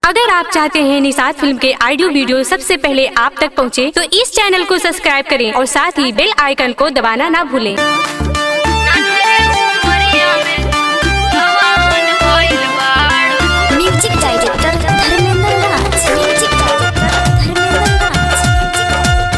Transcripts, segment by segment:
अगर आप चाहते हैं निषाद फिल्म के ऑडियो वीडियो सबसे पहले आप तक पहुंचे, तो इस चैनल को सब्सक्राइब करें और साथ ही बेल आइकन को दबाना ना भूलें। Music director Dharmendra Raj music director Dharmendra Raj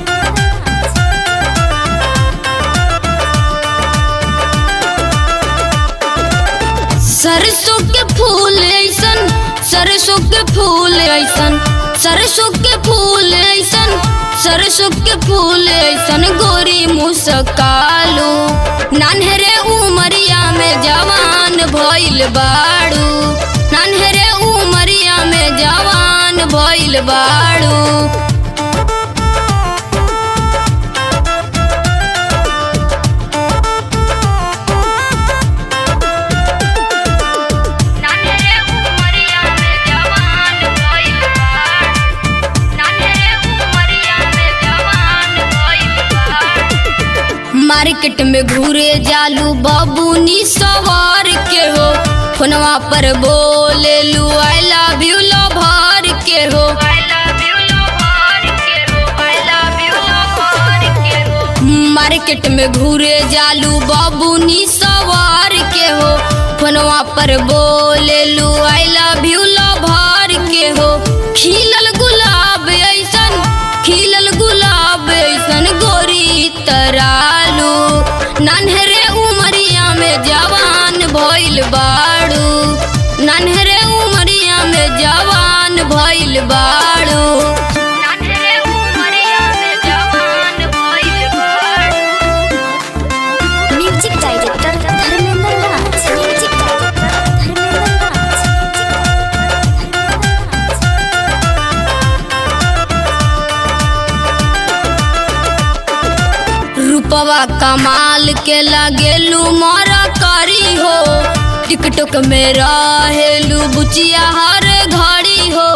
सरसों के फूल ऐसन सरसों के फूल ऐसन सरसों के फूल ऐसन सरसों के फूल ऐसन गोरी मुस्कालू नान्हरे उमरिया में जवान भइल बाड़ू नान्हरे उमरिया में जवान भइल बाड़ू नान्हरे उमरिया में जवान भइल बाड़ू नान्हरे उमरिया में जवान भइल बाड़ू मार्केट में घूरे जालू बाबूनी सवार के हो फोनवा पर बोले लू आई लव यू भर के हो मार्केट में घूरे जालू बाबूनी सवार के हो फोनवा पर बोले लू आई लव यू भर के हो खिलल गुलाब ऐसन खिलल गुलाब ऐसन गोरी तरालू नन्हरे उमरिया में जवान भइल बाड़ू नन्हरे उमरिया में जवान भइल बाड़ू नन्हरे उमरिया में जवान भइल बाड़ू music director Dharmendra Raj music director Dharmendra Raj रूपवा कमाल के लगेलू मारा करी हो टिकटॉक में रहेलू बुचिया हर घड़ी हो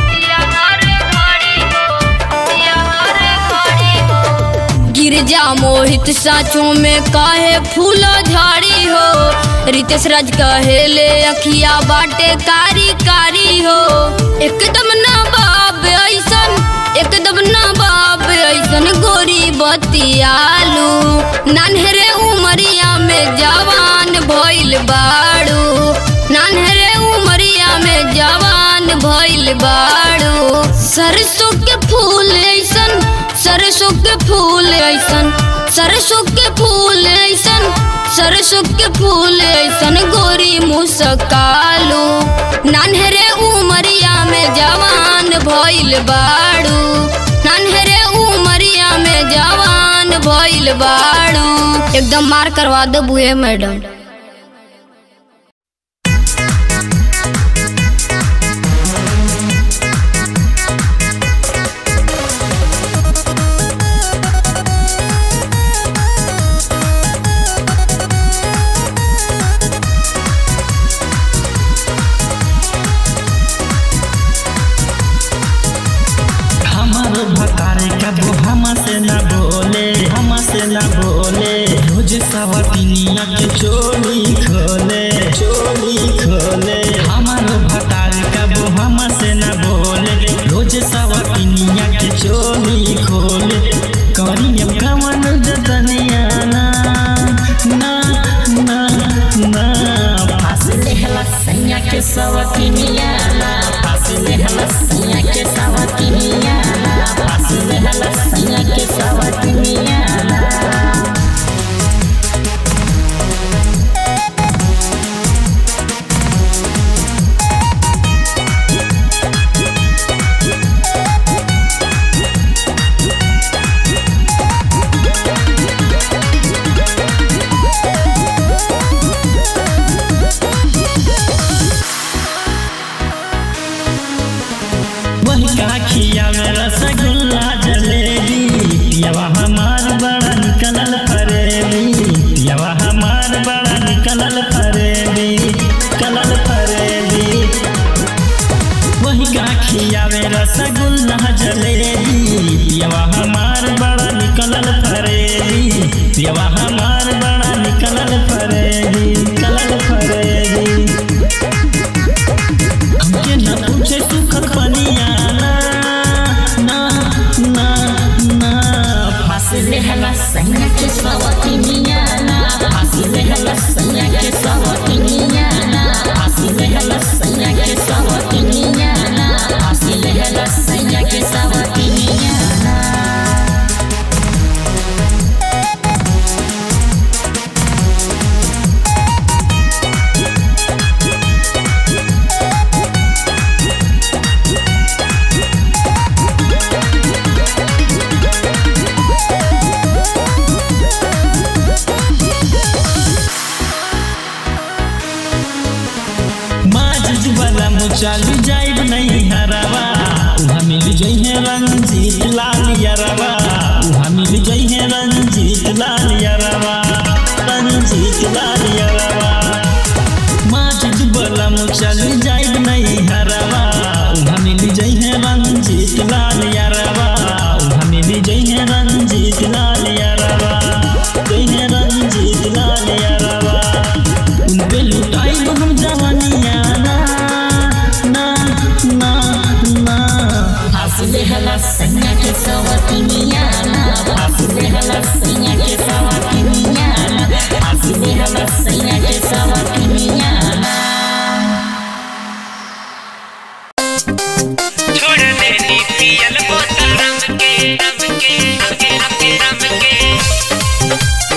गिरजा मोहित साचों में काहे फूलो झाड़ी हो रितेश राज कहेले अखिया बाटे कारी कारी हो एकदम ना बाब ऐसन एकदम ना बाब ऐसन गोरी बतियालू नान्हरे उमरिया में जवान भइल बाड़ू नान्हरे उमरिया में जवान भइल बाड़ू सरसों के फूल ऐसन सरसों के फूल ऐसन सरसों के फूल ऐसन सरसों के फूल ऐसन गोरी मुस्कालू नान्हरे उमरिया में जवान भइल बाड़ू नान्हरे उमरिया में जवान भइल बाड़ू एकदम मार करवा दो बुए मैडम हमारो भतारे का वो हमसे न बोले हमसे न बोले रोज सवतिनिया के चोली खोले चोली खोले हमारो भतारे का वो हमसे न बोले रोज सवतिनिया के चोली खोले करियम कमन जतनिया ना ना ना ना फांस लेहला सैया के सवतिनिया ना फांस लेहला सैया के सवतिनिया ना फांस लेहला सैया के सवतिनिया ना वही काखिया में रसगुल्ला जलेबी पियावा हमार बड़ा निकलल फरेबी पियावा हमार बड़ा निकलल फरेबी कलल फरेबी वही काखिया में रसगुल्ला जलेबी पियावा हमार बड़ा निकलल फरेबी पियावा हमार बड़ा निकलल फरेबी कलल फरेबी हमके न पूछे जाइब नहीं हरवा उहाँ मिल जइहे रंजीत लाल यरवा उहाँ मिल जइहे रंजीत लाल यरवा रंजीत लाल यरवा माजिद बलम चल जाइब नहीं हरवा उहाँ मिल जइहे रंजीत लाल यरवा उहाँ मिल जइहे रंजीत लाल यरवा जइहे रंजीत लाल यरवा उन पे लुटाई हम जवानिया ना ना ना ना हंसले हला सैया के सवतिनिया ना हंसले हला सैया के सवतिनिया ना हंसले हला सैया के सवतिनिया ना छोड़ देनी पियल बोतल रम के रम के रम के रम के रम के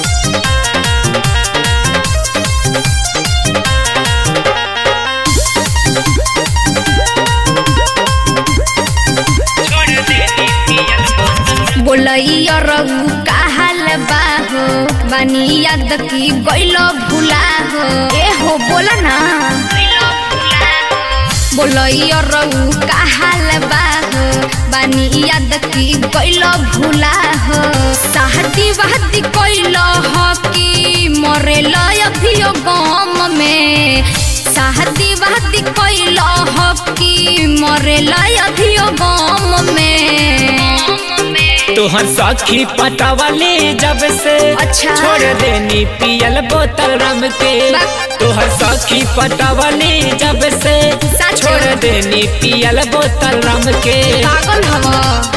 छोड़ देनी पियल बोतल बोलैया रघु काहल बाहो बानी याद की गइलो भुला हो ए हो बोला ना बोलैया रघु काहल बाहो बानी याद की गइलो भुला हो शादी वादी कइलो हो कि मरेलो अभियो गम में शादी वादी कइलो हो कि मरेलो अभियो गम में तोहर सखी पटावाले जब से अच्छा। छोड़ देनी पियल बोतल रम के बा- तोहर सखी पटावाले जब से सच। छोड़ देनी पियल बोतल रम के पागल हवा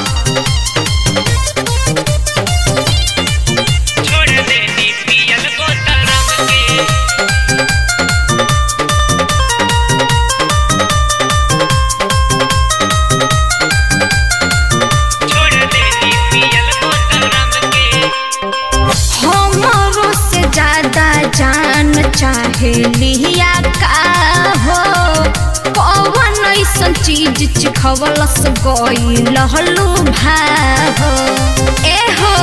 छोड़ देनी पियल बोतल रम के छोड़ देनी पियल बोतल रम के हमारो से ज्यादा जान चाहे लिया का हो कौन ऐसन चीज चिखवलस गई लहलू भाहो ए हो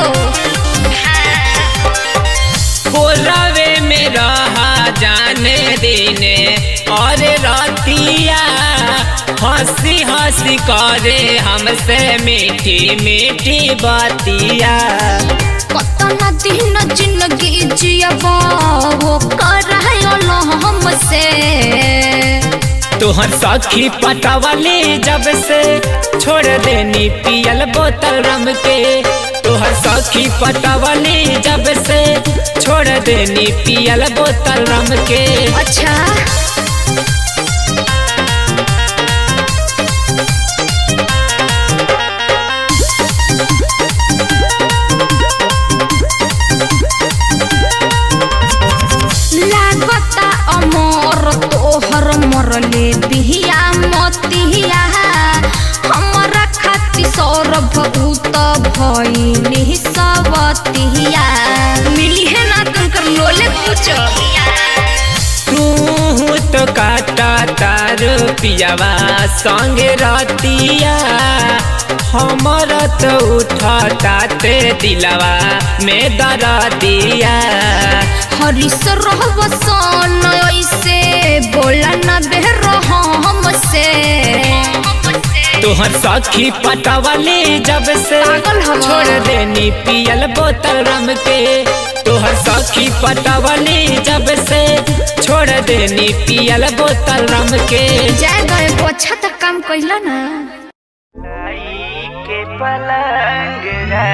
कोरावे में रहा जाने देने और रातिया हंसी हंसी करे हमसे मीठी मीठी बातिया कतना दिन जिंदगी जियबा वो करायल हमसे तोहर सखी पटावाले जब से छोड़ देनी पियल बोतल रम के तोहर सखी पटावाले जब से छोड़ देनी पियल बोतल रम के अच्छा लागता अमर तोहर मरले बिहिया मतिया हमरा खाती सौरभ उत भइली सबतिया मिली है ना तुमकर लोले पूछो तू तो काटा तार पियावा संग रतिया हमर तो उठता ते दिलवा में दरदिया हरिस रहब सन ऐसे बोला न बेर हमसे तोहर सखी पटावाले जब से पागल हवा। छोड़ देनी पियल बोतल रम के तोहर सखी पटावाले जब से छोड़ देनी पियल बोतल रम के जाए गए को अच्छा तक काम कैला ना के पलंग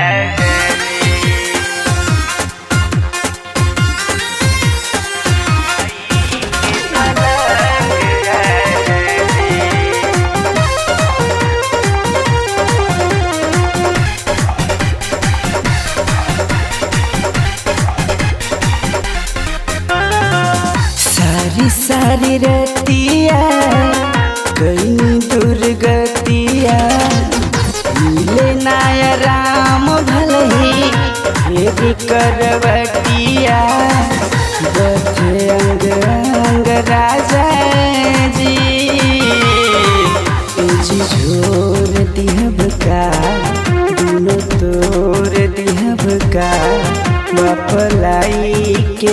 सारी सारी रतिया कई दुर्गतिया मिले नाय राम भलही फेरी करवटिया बथे अंग अंग राजा जी जी झोर दिहब का दुनो तोर दिहब का मपलाई के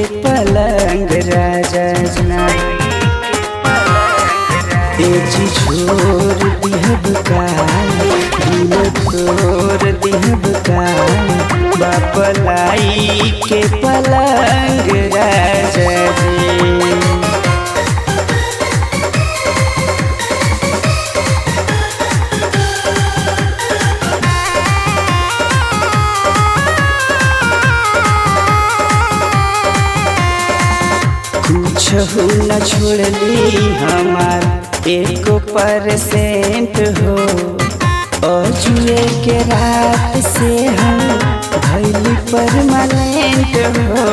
पलंग राजा जना तेजी छोड़ के पलंग राजा जी कुछ न छोड़ली हमार एको परसेंट हो अजुए के रात से हम भैली परमानेंट हो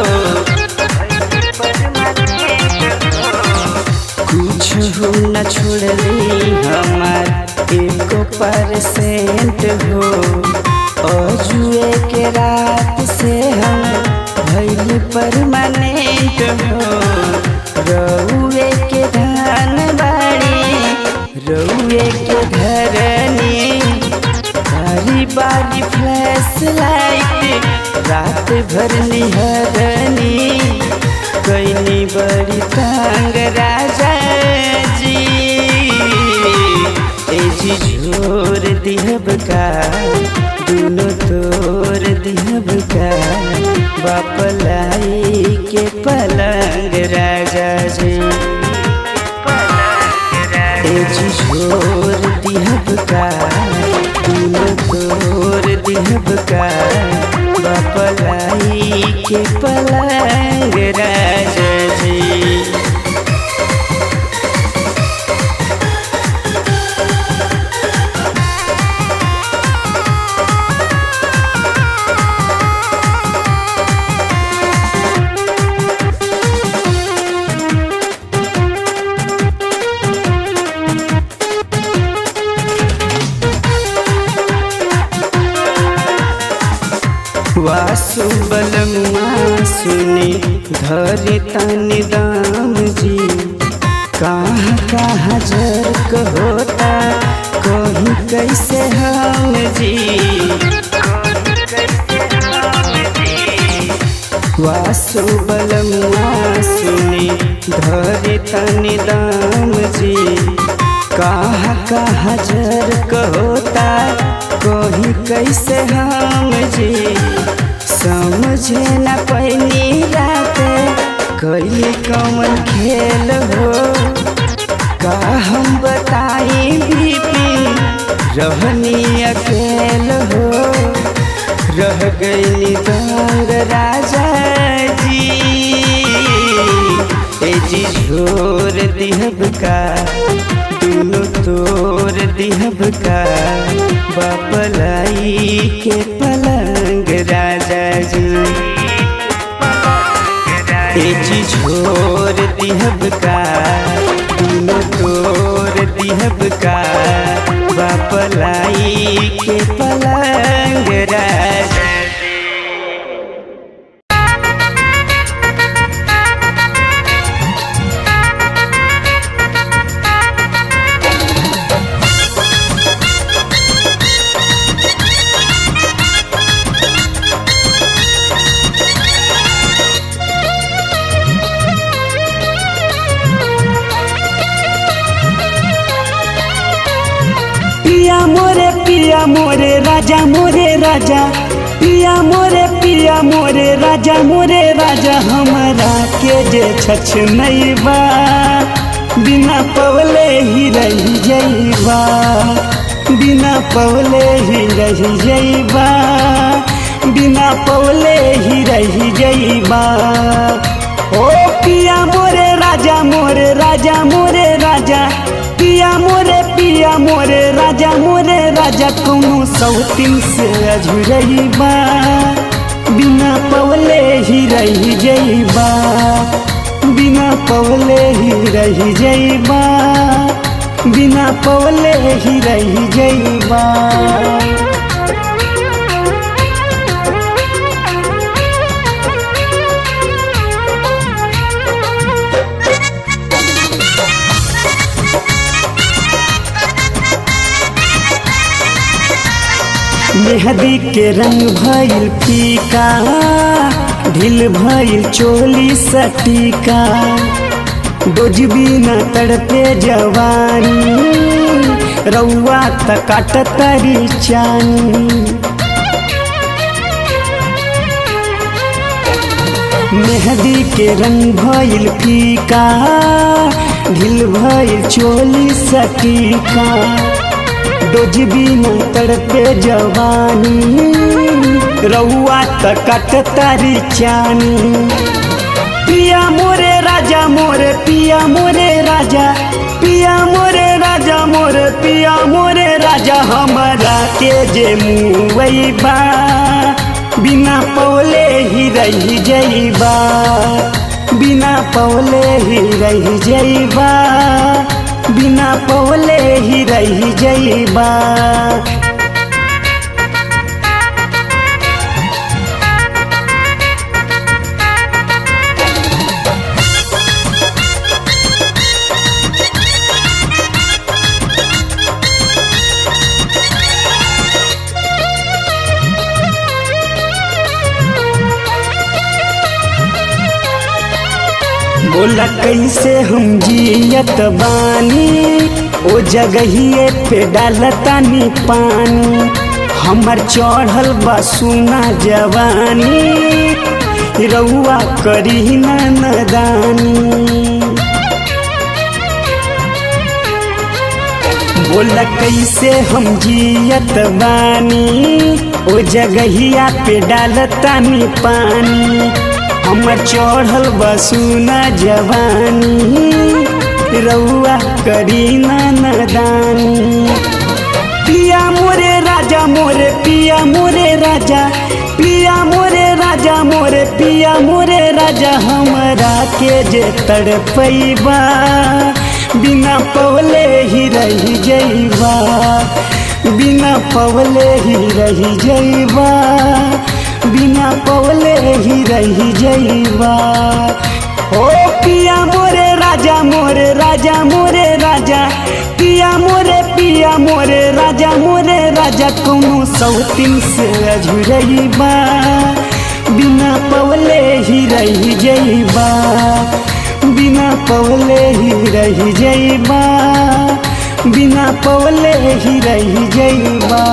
कुछ न छोड़ली हमार एको परसेंट हो अजुए के रात से हम भैली परमानेंट हो रउए के धान बाड़ी रउए के धरनी बारी बारी फ्लैश लाइट रात भर निहरनी कैनी बड़ी तंग राजा जी ए जी झोर दिहब का दुनो तोर दिहब का बाप लाई के पलंग राजा जी ए जी झोर दिहब का दुनो तोर दिहब का बाप लाई के पलंग राजा जी वासु बलमुआ सुने धरे तनि दाम जी कहाँ कहाँ जर्क होता कहीं कैसे हम जी वासु बलमुआ सुने धरे तनि दाम जी कहाँ कहाँ जर्क होता कहीं कैसे हम जी समझे न पैनी रात कैली कौन खेल हो का हम बताई बीपी रहनी अकेल हो रह गई दंग राजा जी ए जी झोर दिहब का दुनो तोर दिहब का बापलाई के पलंग राजा जी ए जी झोर दिहब का दुनो तोर दिहब का बापलाई के पलंग राजा पिया मोरे पिया मोरे राजा मोरे राजा पिया मोरे पिया मोरे राजा मोरे राजा हमरा के जे छछ नहीं बा बिना पवले ही रही जईबा बिना पवले ही रही जईबा बिना पवले ही रही जईबा ओ पिया मोरे राजा मोरे राजा मोरे राजा पिया मोरे पिया मोरे राजा मोरे राजा कोनो सौतीन से अझुरैबा बिना पवले ही रही जईबा बिना पवले ही रही जईबा बिना पवले ही रही जईबा मेहदी के रंग भइल फीका ढील भइल चोली सटीका डोजबी न तड़पे जवानी रउआ त काट तरी चानी मेहंदी के रंग भइल फीका ढिल भइल चोली सटीका डोज बिना तड़पे जवानी रउआ त कट तारी चानी पिया मोरे राजा मोरे पिया मोरे राजा पिया मोरे राजा मोरे पिया मोरे राजा हमारा के जे मुवैबा बिना पौले ही रही जइबा बिना पौले ही रही जइबा बिना पौले ही रही जइबा बोला कैसे हम जियत बानी ओ जगहिए पे डालतानी पानी हमर चढ़ल बा सुना जवानी रउआ करी ना नदानी बोला कैसे हम जियत बानी ओ जगहिया पे डालतानी पानी हमर चढ़ल बसुना जवानी रउआ करी ना नदानी पिया मोरे राजा मोरे पिया मोरे राजा पिया मोरे राजा मोरे पिया मोरे राजा हमरा के जे तड़पैबा बिना पवले ही रही जइबा बिना पवले ही रही जइबा बिना पवले ही रही जइबा ओ पिया मोरे राजा मोरे राजा मोरे राजा पिया मोरे पिया मोरे राजा मोरे राजा कोनो सौतिन से अझुरइबा बिना पवले ही रही जइबा बिना पवले ही रही जइबा बिना पवले ही रही जइबा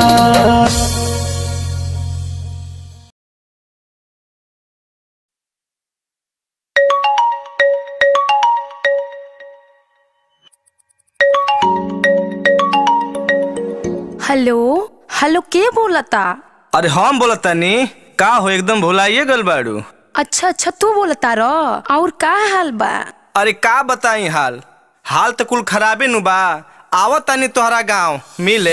हेलो हेलो के बोलता अरे हम बोलतानी का हो एकदम भुलाइए गल बाड़ू अच्छा अच्छा तू बोलता र और का हाल बा अरे का बताई हाल हाल तो कुल खराबे नु बा आवत तानी तोहरा गांव मिले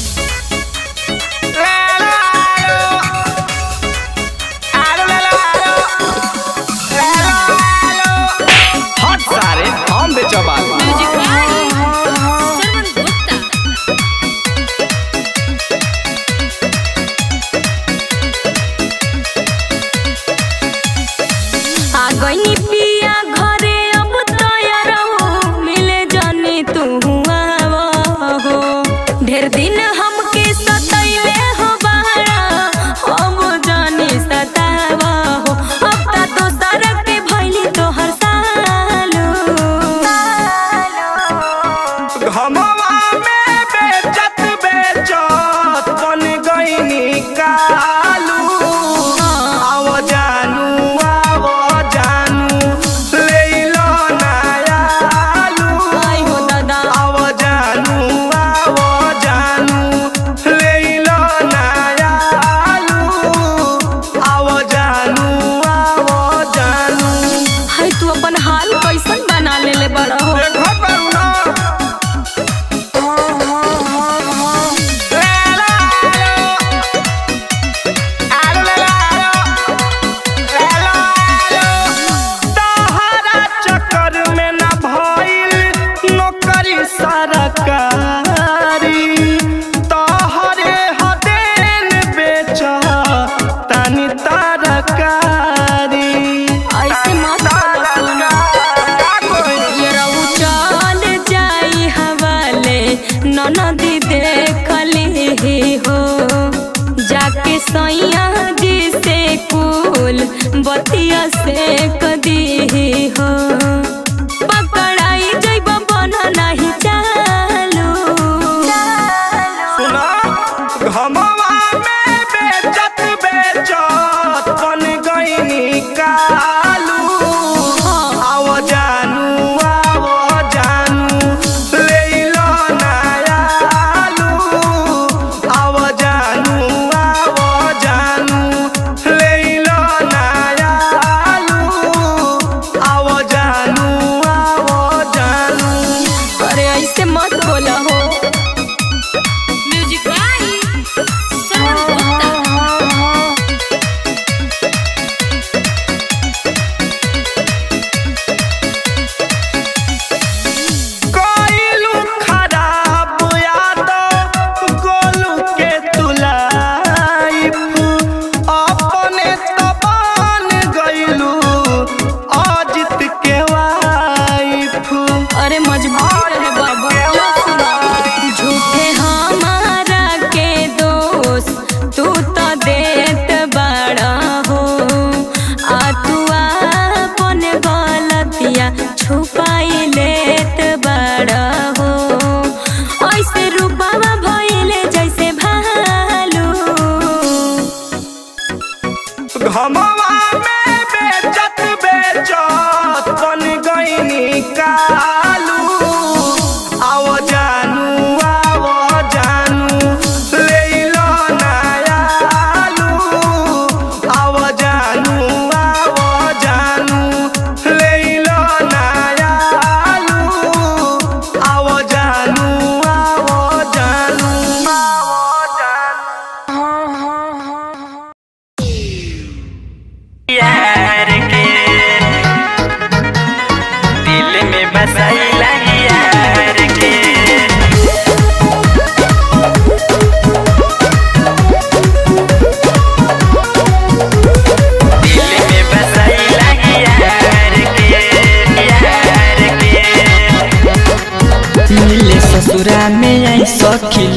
हट सारे हम बेचबाल आ गईनी पिया घरे अब तैयार हो मिले जानी तू आवा हो ढेर दिन हमके सतैले हो बारा हम जानी सतावा हो अब ता तो सड़क के भइली तोहर सालो घमवा में बेचत बेचत बन गईनी कालू आव जानू आव जानू ले लो नयालू आई हो दादा आव जानू आव जानू ले लो नयालू आव जानू आव जानू हाय तू अपन हाल कैसन बना लेले बड़ा हो देखो करुणा ऐसे मत बोलो सुना ये रहू चल जाई हवाले ननदी देखली हो जाके सैया जी से कुल बतिया से कदी हो पकड़ाई जइब बन नहीं चालू सुना घमवा में बेचत बेचत बन गईनी कालू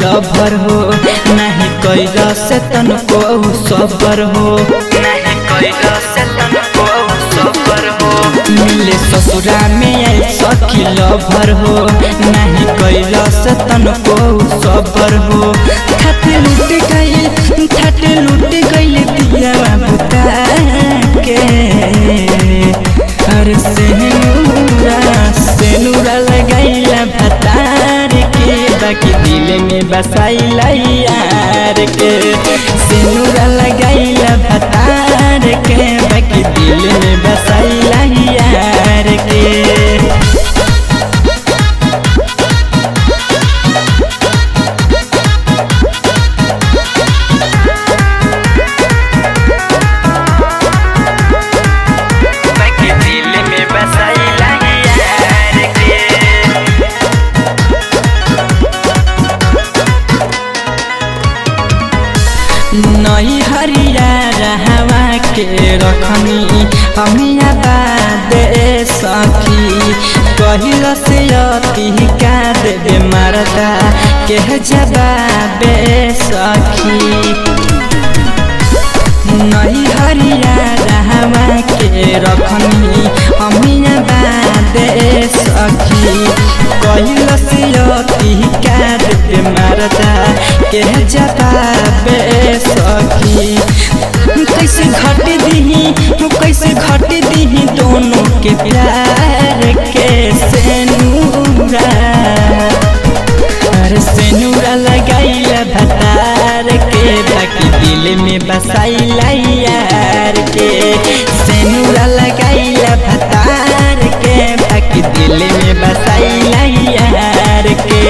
लभर हो नहीं कैला से तनको सबर हो नहीं कैला से तनको सबर हो मिले ससुरा में आई सखी लभर हो नहीं कैला से तनको सबर हो थट लूट गई थट लूट गई दिया बुता के अरे सेनुरा सेनुरा लगाइला भतार के बाकी दिल में बसाइला यार के सेनुरा लगाइला भतार के बाकी दिल में बसाइला यार के बाकी दिल में बसाइला यार के नई हरिया रहवा के रखनी हमिया बाद सखी कहिल से अति का देवे मरदा के जवाब सखी नई हरिया रहवा के रखनी हमिया बाद सखी कहिल से अति का देवे मरदा के जवाब सखी कैसे घट दीही कैसे घट दीही दोनों के प्यार के सेनूरा अरे सेनूरा लगाइला भतार के बाकी दिल में बसाइला यार के सेनूरा लगाइला भतार के बाकी दिल में बसाइला यार के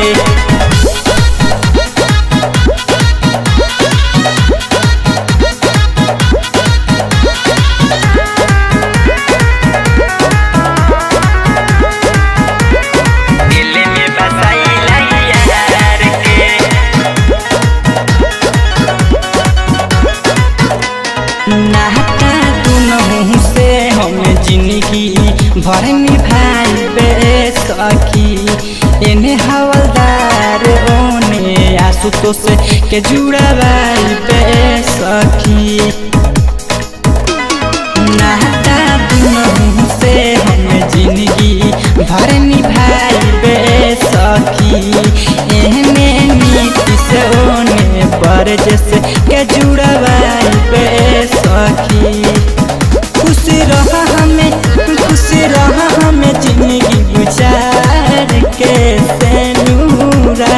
दिल में बसाइला यार के नाता दुनहु से हम जिंदगी भर निभाई बे सखी एने हवलदार ओने आशुतोष के जुड़वाई बे सखी नाता दुनहु से हम जिंदगी भर निभाई बे सखी एहने नीति से ओने बरजस के जुड़वाई बे सखी खुश रह हमें खुश रह हमें जिंदगी गुजार के सेनूरा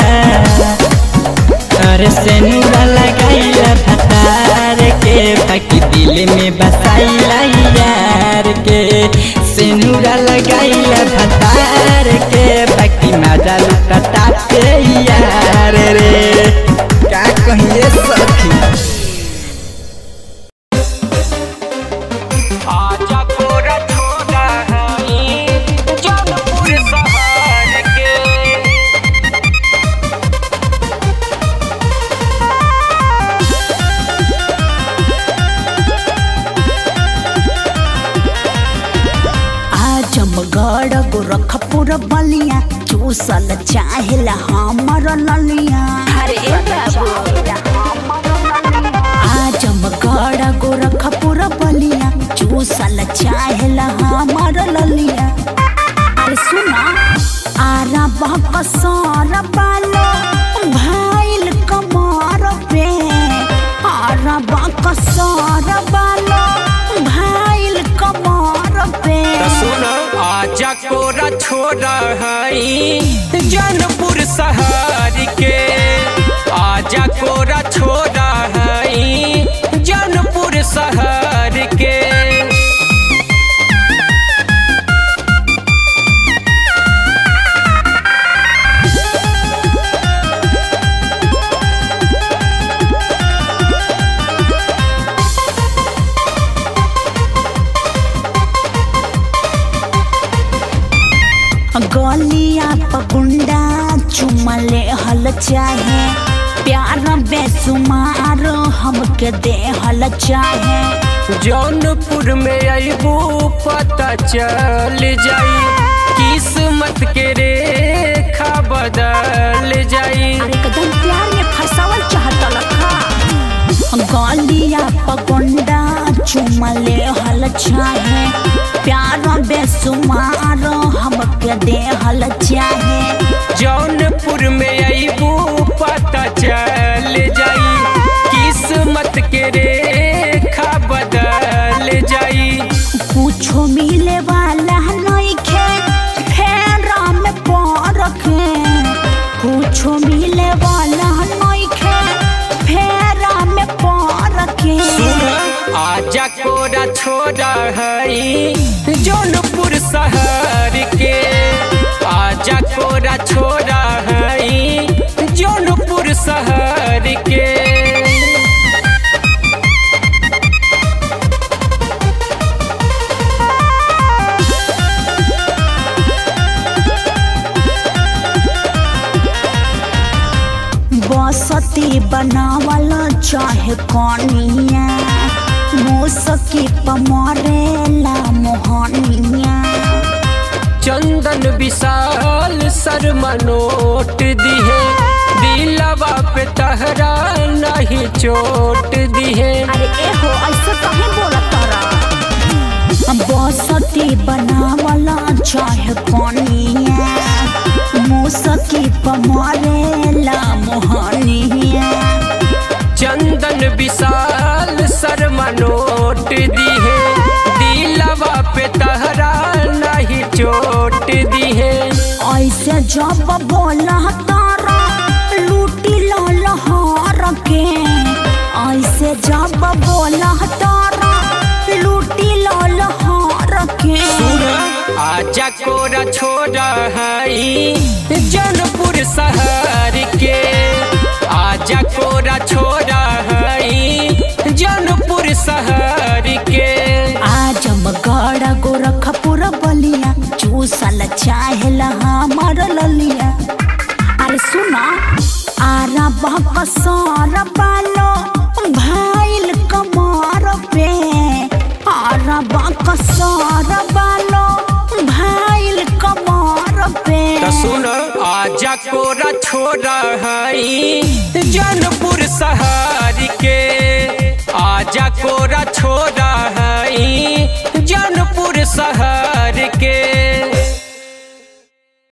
अरे सेनूरा लगाइला भतार के बाकी दिल में बसाइला यार के सेनूरा लगाइला भतार के बाकी मजा लुटता के यार रे का कहिए सखी आजा कोरा छोड़ा हई जौनपुर शहर के आजमगढ़ गोरखपुर बलिया चूसल चाहेला हमर ललिया अरे बाबू आजमगढ़ गोरखपुर बलिया चूसल चाहेला हमर ललिया अरे सुना आरा बकसर बालो भाइल कमर पे आरा बकसर बालो भाइल कमर पे सुन आजा कोरा छोड़ा हई जौनपुर शहर के आजा कोरा छोड़ा हई जौनपुर शहर के गलिया पकुंडा चुमले हल चाहे प्यार बेसुमार हमके दे हल चाहे जौनपुर में अबू पता चल जाई किस्मत के रेखा रेखा बदल जाई अरे एकदम प्यार में फसावल चाहता लखा गलिया पगोंडा चुमले हल चाहे प्यार बेसुमार हमके दे हल चाहे जौनपुर में अबू पता चल जाई किस्मत के रेखा बदल जाई कुछो मिले वाला नइखे फेरा में परखे कुछो मिले वाला नइखे फेरा में परखे आजा कोरा छोड़ा हई जौनपुर शहर के आजा कोरा छोड़ा हई जौनपुर शहर के बसती बनावल चाहे कनिया मुसकी पमरेला मोहनिया चंदन विशाल शर्मा नोट दिहे दिलवा पे तहरा नहीं चोट दिहे अरे एहो ऐसे कहीं बोला तारा बसती बनावल चाहे कनिया मुसकी पमरेला मोहनिया चंदन विशाल शर्मा नोट दिहे दिलवा पे तहरा नहीं चोट दिहे ऐसे जब बोला तारा लूटी लहर के ऐसे जब बोला तारा लूटी लहर के आजा कोरा छोड़ा हई जनपुर शहर के आजा कोरा छोड़ा हई जनपुर शहर के आजमगढ़ गोरखपुर बलिया चूसल चाहेला हमर ललिया अरे सुना आरा बकसर बालो भाईल कमर पे आरा बकसर बालो भाईल कमर पे त सुन आजा कोरा छोड़ा हई जनपुर शहर के आजा कोरा छोड़ा हई जनपुर शहर